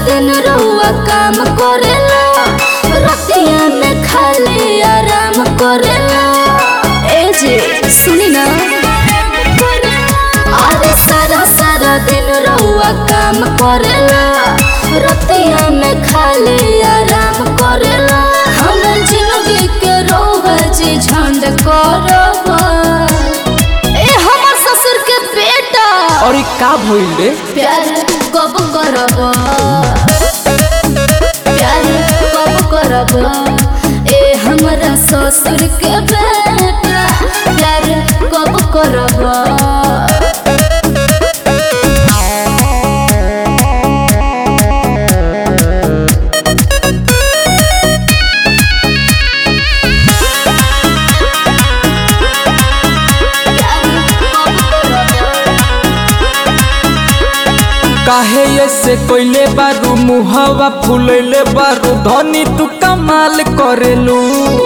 दिन रहुआ काम करेला रतिया में खाली आराम करेला ए जे सुनी ना अरे सारा सारा दिन रहुआ काम करेला रतिया में खाली आराम करेला हम जिंदगी के रोवा जी झंड करबा ए हमर ससुर के बेटा और ई का भइल रे प्यार कब करब प्यार कब करब ए हमरा ससुर के बेटा प्यार कब करब प्यार कब करब काहे ऐसे कोइले बारू मुहवा फुलैले बारू धनी तू कमाल करेलू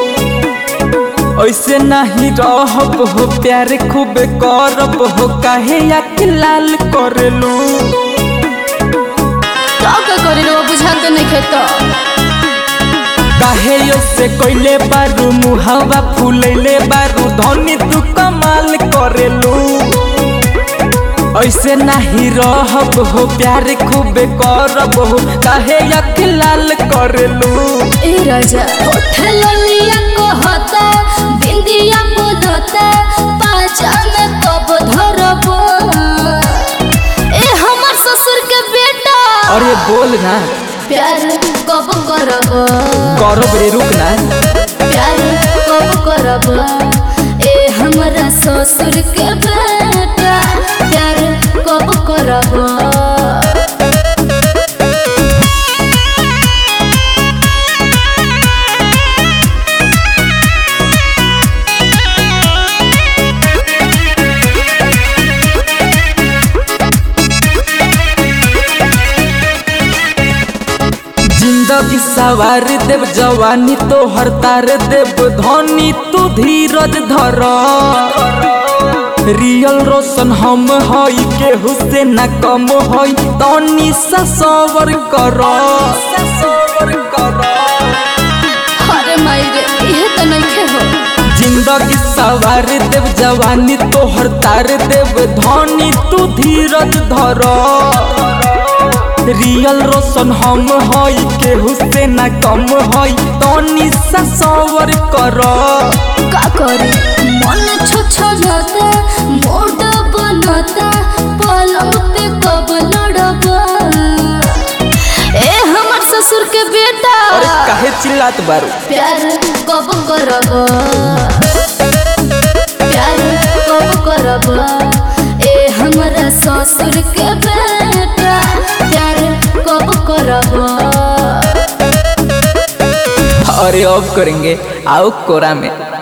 ऐसे नहीं रहब हो प्यार खूब करब हो काहे आँख लाल करेलू का का करे रो बुझाते नहीं खेत काहे ऐसे कोइले बारू मुहवा फुलैले बारू धनी तू कमाल करेलू ऐसे नहीं रहब हो प्यार खूब करब हो काहे आँख लाल करेलू ए राजा होठ ललिया कहता बिंदिया बोलता पाजा में कब धरब ए हमर ससुर के बेटा अरे बोल ना प्यार कब करब करब रे रुक ना प्यार कब करब ए हमरा ससुर के बेटा प्यार कब करब जिंदगी सवार देव जवानी तो हर तार देव धनी तू धीरज धर रियल रोशन हम हई केहू से न कम हई तनी सा सवर कर अरे माई रे इहे तो नहीं हो जिंदगी सवार देव जवानी तो हर तार देव धनी तू धीरज धर रियल रोशन हम हई केहू से न कम हई तनी सा सवर कर का करे मन छछलता मोड बनता पलंग पे कब लड़ब ए हमर ससुर के बेटा अरे काहे चिल्लात बारू प्यार कब करब प्यार कब करब ए हमरा ससुर के बेटा प्यार कब करब अरे अब करेंगे आओ कोरा में